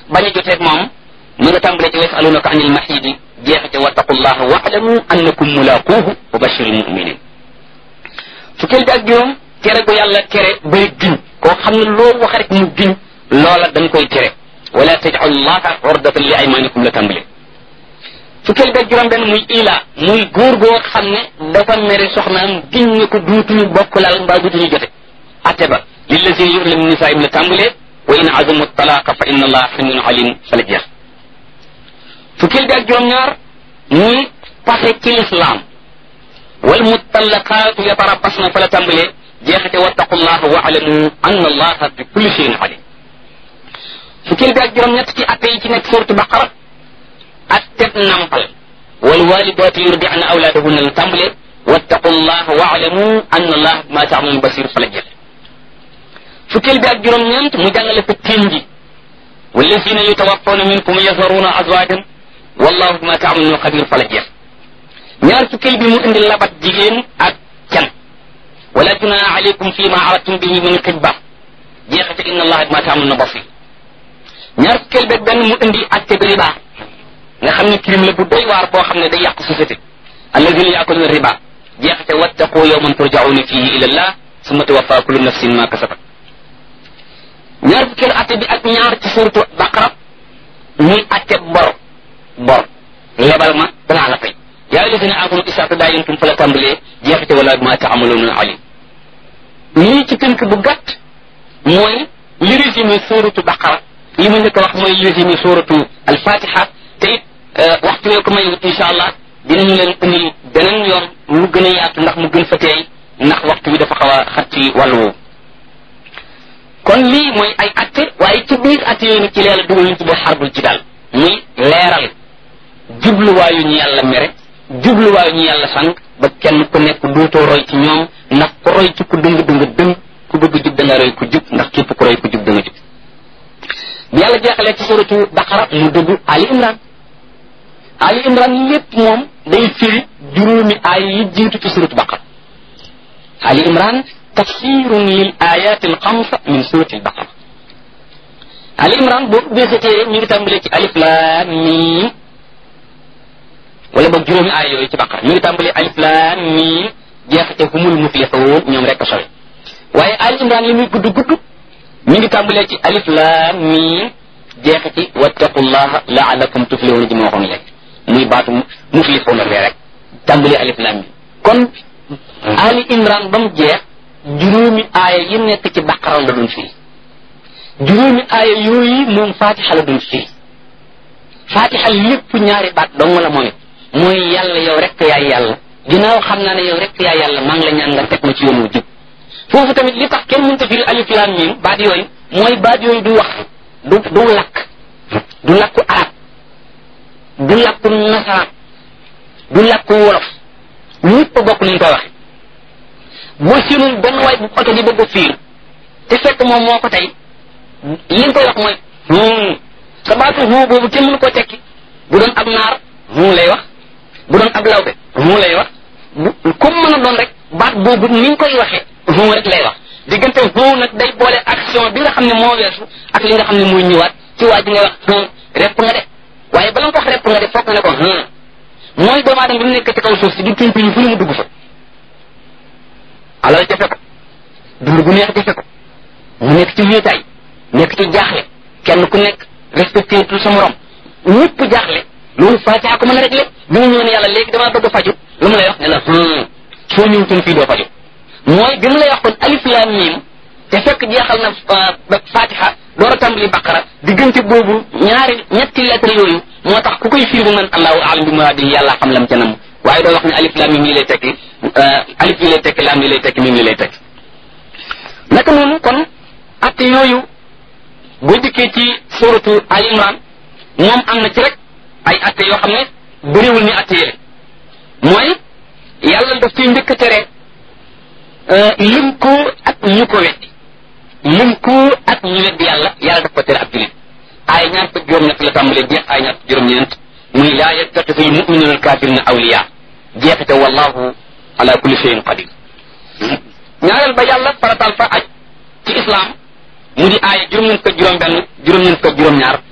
bañ a joteeg moom mu nga tàmbalee ci wasalunaka anil mahidi jeexite wattaqullaha waalamu annakum mulaquuhu wa bashiril muminin fukkeel bi ak juróom tere gu yàlla tere bay giñ koo xam ne loo wax rek mu giñ loola dañ koy tere wala tajcalu llaha ordatan li aymanikum la tàmbale fukkeel bi ak juróom benn muy ila muy góor goo xam ne dafa mere soxnaam giñ ne ko duutuñu bokk lal mbaa duutuñu jote atte ba lillazina yu'linu min nisaa'ihim la tàmbalee wa in azamu talaqa fa inna allaha samiun alim fa la jeex fukkeel bi ak juróom ñaar muy pase ci lislaam wal mutallaqaatu yatarabbasna fa la tàmbalee jeexite wattaqullaha wa alamu anna allaha bi kulli shay'in alim fukkeel bi ak juróom ñett ci atte yi ci nekk suuratu baqara atteb nampal wal walidaatu yurdi'na awlaadahunna la tàmbalee wattaqullaha wa alamu anna allaha bima ta'maluna basir fa la jeex fukkeel bi ak juróom ñeent mu jàngale fa teen ji wallazina yutawaffawna minkum yazaruna azwajan wallahu bima ta'maluna xabir fa la jeex ñaar fukkeel bi mu indi labat jigéen ak can wala junaha alaykum fi ma aradtum bihi min xibba jeexate inna allaha bima ta'maluna basir ñaar fukkeel beeg benn mu indi atte bi riba nga xam ne crime la bu doy waar boo xam ne day yàq société alladina yaakuluna riba jeexate wattaqu yawman turja'una fihi ila allah summa tuwaffa kullu nafsin ma kasabat ñaar fukkeel atte bi ak ñaar ci suuratu baqara muy atte bor bor lebal ma danaa la fay yaa alladina amanu isaa tadaayantum fa la tàmbalee jeexite wala ma taamaluuna alim lii ci tënk bu gàtt mooy li résumé suuratu baqara li ma njëkk a wax mooy li résumé suuratu alfatiha te it waxtu wee ko may incha allah dinañu leen indil beneen yoon mu gën a yaatu ndax mu gën fa teey ndax waxtu bi dafa xaw a xat ci wàllu woowu kon lii mooy ay atte waaye ci biir atte yooyu nag ci leela dugal ñu tuddee xarbul ci daal muy leeral jubluwaayu ñu yàlla mere jubluwaayu ñu yàlla sànq ba kenn ku nekk duutoo roy ci ñoom ndax ku roy ci ku dëng dëng dëng ku bëgg jub da nga roy ku jub ndax képp ku roy ku jub da nga jub bi yàlla jeexalee ci suratu baqara mu dugg ali imran ali imran lépp moom day firi juróomi aay yi jiitu ci suratu baqara ali imran tafsirun lil ayat al xamsa min surati al baqara ali imran boo ubbee sa téere ñu ngi tàmbalee ci alif lam mim wala boog juróomi aay yooyu ci baqara ñu ngi tàmbalee alif lam mim jeexate humul muflixuun ñoom rek a sori waaye ali imran li muy gudd gudd ñu ngi tàmbalee ci alif lam mim jeexati wattaqullaha laalakum tuflihuna ji ma waxoon léegi muy baatu muflixuuna bee rek tàmbalee alif lam mim kon ali imran ba mu jeex juróomi aaya yi nekk ci baqara la doon firi juróomi aaya yooyu moom fatiha la doon firi fatiha lépp ñaari baat dong la moom it mooy yàlla yow rek yaay yàlla ginnaaw xam naa ne yow rek yaay yàlla maa ngi la ñaan nga teg ma ci yoon wu jub foofu tamit li tax kenn mënta firi alif lam mim baat yooyu mooy baat yooyu du wax du du lakk du lakku arab du lakku nasaraan du lakku wolof ñëpp a bokk nañ koy waxe boo séenoon benn waay bu oto di bëgg a fiir te fekk moom moo ko tey li nga koy wax mooy hum sa baatu hum boobu kenn mënu koo tekki bu doon ab naar hum lay wax bu doon ab lawbe hum lay wax bu comme mën a doon rek baat boobu ni nga koy waxee hum rek lay wax diggante hum nag day boole action bi nga xam ne moo weesu ak li nga xam ne mooy ñëwaat ci waa ji ngay wax hum repp nga de waaye bala nga ko wax repp nga de foog nga ne ko hum mooy doomu aadama bi mu nekk ci kaw suuf si di tuñ tuñ fu ne mu dugg fa alal jafe ko dund gu neex jafe ko mu nekk ci wéetaay nekk ci jaaxle kenn ku nekk respecté tout sa morom ñëpp jaaxle loolu fatiha ko mën a réglé bi mu ñëw ne yàlla léegi damaa bëgg a faju lu mu lay wax ne la soo ñëwutoon fii doo faju mooy bi mu lay wax kon alif lam mim te fekk jeexal na fatiha door a tàmbali baqara diggante boobu ñaari ñetti lettre yooyu moo tax ku koy firi bu man allahu alam bi muraadi yàlla xam lam ca nam waaye doo wax ne alif lam mim lii lay tekki alif lii lay tekki lam lii lay tekki mim lii lay tekki naka noonu kon atte yooyu boo dikkee ci suratu al imran moom am na ci rek ay atte yoo xam ne bëriwul ni atte yële mooy yàlla daf ciy njëkk a tere lim ko ak ñu ko weddi lim ko ak ñu weddi yàlla yàlla daf ko tere ab julit ay ñaar fukk juróom ñett la tàmbalee jeex ay ñaar fukk juróom ñeent muy laa yattaxidu al muminuna al kafirina awliya jeexite wallahu ala kulli shay'in qadir ñaareel ba yàlla faratal fa aj ci islam mu di aaya juróom ñeent fukk juróom benn juróom ñeent fukk juróom ñaar